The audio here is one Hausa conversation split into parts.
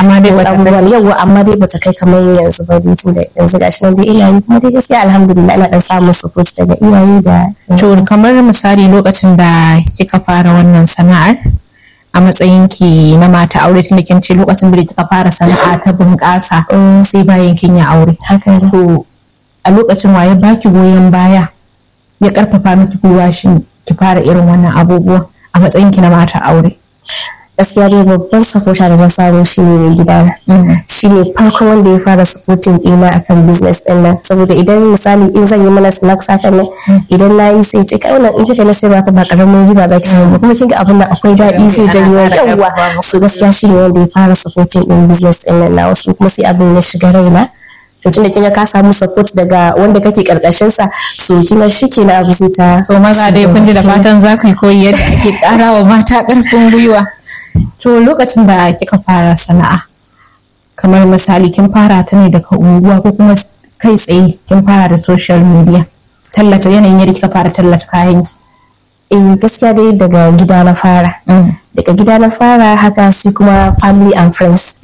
amma dai bata abubuwan yawa amma dai bata kai kamar yanzu ba dai tunda yanzu gashi nan dai ina yi kuma dai gaskiya alhamdulillah ina dan samun support daga iyaye da to kamar misali lokacin da kika fara wannan sana'ar a matsayin ki na mata aure tunda kin ce lokacin da kika fara sana'a ta bunƙasa sai bayan kin yi aure haka ne to a lokacin waye baki goyon baya ya karfafa miki gwiwa shin ki fara irin wannan abubuwa a matsayin ki na mata aure gaskiya dai babban supporter da na samu shine mai gidana shine farko wanda ya fara supporting ɗina akan business ɗin nan saboda idan misali in zan yi mana snacks hakan nan idan na yi sai ce kai wannan in kika na sai ba ba karamin riba za ki samu kuma kin ga abin nan akwai daɗi zai janyo yawwa so gaskiya shine wanda ya fara supporting ɗin business ɗin nan na wasu kuma sai abin ya shiga raina to tunda kinga ka samu support daga wanda kake karkashin sa so kina shike na abu zai ta to maza dai kun ji da fatan za ku koyi yadda ake ƙara wa mata ƙarfin gwiwa to lokacin da kika fara sana'a kamar misali kin fara ta ne daga unguwa ko kuma kai tsaye kin fara da social media tallata yanayin yadda kika fara tallata kayan ki eh gaskiya dai daga gida na fara daga gida na fara haka sai kuma family and friends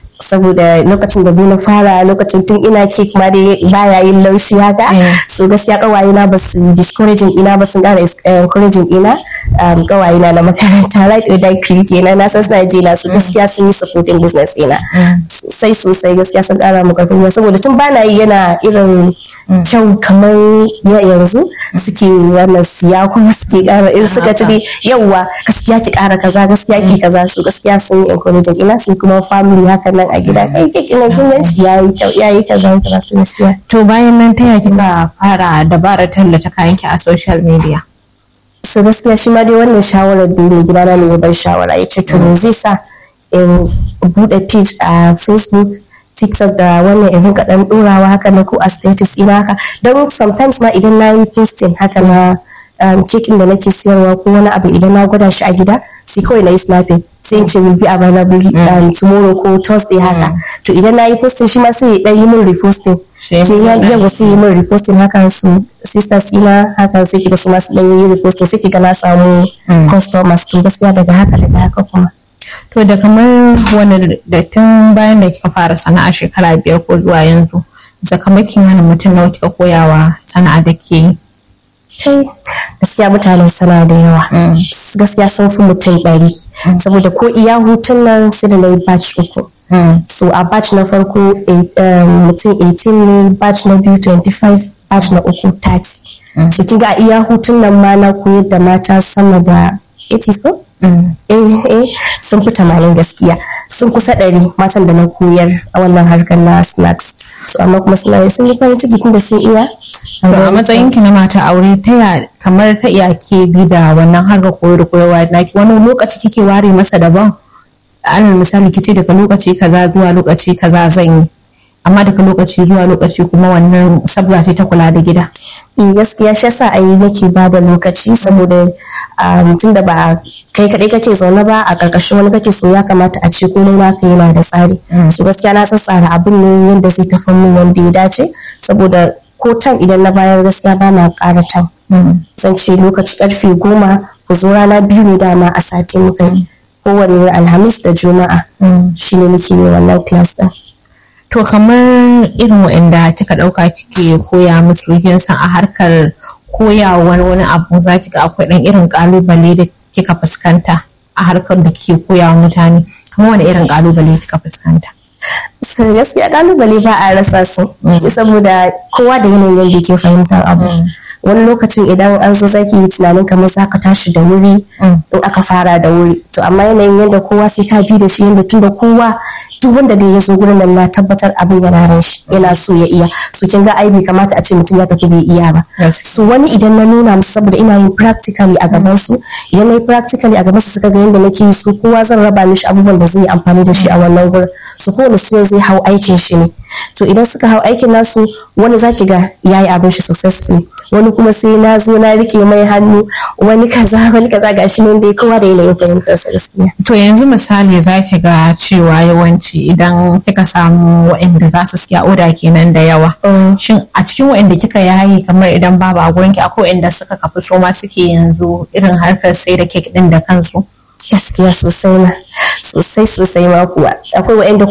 saboda lokacin da na fara lokacin tun ina cake ma dai baya yin laushi haka so gaskiya kawaye na basu discouraging ina ba sun kara encouraging ina kawaye na na makaranta right or die creek kenan na san suna ji na su gaskiya sun yi supporting business ina sosai sosai gaskiya sun kara mu karfin saboda tun bana yi yana irin kyau kamar yanzu suke wannan siya kuma suke kara in suka ci dai yawwa gaskiya ki kara kaza gaskiya ki kaza so gaskiya sun yi encouraging ina sai kuma family haka nan a gida kai kike nan kin gan shi yayi kyau yayi kaza kaza su gaskiya to bayan nan ta kika fara dabarar tallata kayan ki a social media so gaskiya shi ma dai wannan shawarar da mai gidana ne ya bar shawara ya ce to me zai sa in bude page a facebook tiktok da wannan in rinka dan dorawa haka na ko a status ina haka don sometimes ma idan na yi posting haka na kekin da nake siyarwa ko wani abu idan na gwada shi a gida sai kawai na yi snapping sai in ce will be available um, tomorrow ko thursday haka to idan na yi posting shi ma sai dan yi min reposting sai ya yawa sai yi min reposting haka su sisters ina haka sai kiga su ma su dan yi reposting sai kiga na samu customers to gaskiya daga haka daga haka kuma to da kamar wani da tun bayan da kika fara sana'a shekara biyar ko zuwa yanzu zakamakin hana mutum nawa kika koyawa sana'a da ke yi kai gaskiya mutanen sana da yawa gaskiya sun fi mutum ɗari saboda ko iya hutun nan sai da na yi batch uku so a batch na farko mutum 18 ne batch na biyu 25 batch na uku 30 so kinga a iya hutun nan ma na koyar da mata sama da 80 ko? eh eh sun fi tamanin gaskiya sun kusa ɗari matan da na koyar a wannan harkar na snacks so amma kuma suna sun yi farin ciki tun da sun iya a matsayin ki na mata aure ta ya kamar ta iya ke bi da wannan harkar koyo da koyarwa na wani lokaci kike ware masa daban alal misali kice daga lokaci kaza zuwa lokaci kaza zan yi amma daga lokaci zuwa lokaci kuma wannan sabga ce ta kula da gida eh gaskiya shi yasa ayi nake ba da lokaci saboda tun da ba kai kadai kake zaune ba a karkashin wani kake so ya kamata a ce komai naka yana da tsari so gaskiya na tsara abin ne yadda zai tafi min wanda ya dace saboda ko tan idan na bayar gaskiya ba na ƙara tan zan ce lokaci karfe goma ku zo rana biyu ne dama a sati muka yi kowane alhamis da juma'a shine muke yi wannan class din to kamar irin waɗanda kika ɗauka kike koya musu kin san a harkar koya wani wani abu za ki ga akwai ɗan irin ƙalubale da kika fuskanta a harkar da kike koya wa mutane kamar wani irin ƙalubale kika fuskanta so gaskiya kalubale ba a rasa su saboda kowa da yanayin yadda ke fahimtar abu wani lokacin idan an zo zaki yi tunanin kamar za ka tashi da wuri in aka fara da wuri to amma yanayin yadda kowa sai ka bi da shi yadda tunda kowa duk wanda da ya zo gurin nan na tabbatar abin yana ran shi yana so ya iya so kin ga ai bai kamata a ce mutum ya tafi bai iya ba so wani idan na nuna musu saboda ina yin practically a gaban su idan na yi practically a gaban su suka ga yadda nake yi so kowa zan raba mishi abubuwan da zai yi amfani da shi a wannan gurin so kowane student zai hau aikin shi ne to idan suka hau aikin nasu wani za ki ga yayi abin shi successfully wani kuma sai na zo na rike mai hannu wani kaza wani kaza gashi nan dai kowa da yanayin fahimtar sa gaskiya to yanzu misali za ki ga cewa yawanci idan kika samu waɗanda za su siya oda kenan da yawa shin a cikin waɗanda kika yayi kamar idan babu a gurin ki akwai waɗanda suka kafi so ma suke yanzu irin harkar sai da kek din da kansu gaskiya sosai ma sosai sosai ma kuwa akwai waɗanda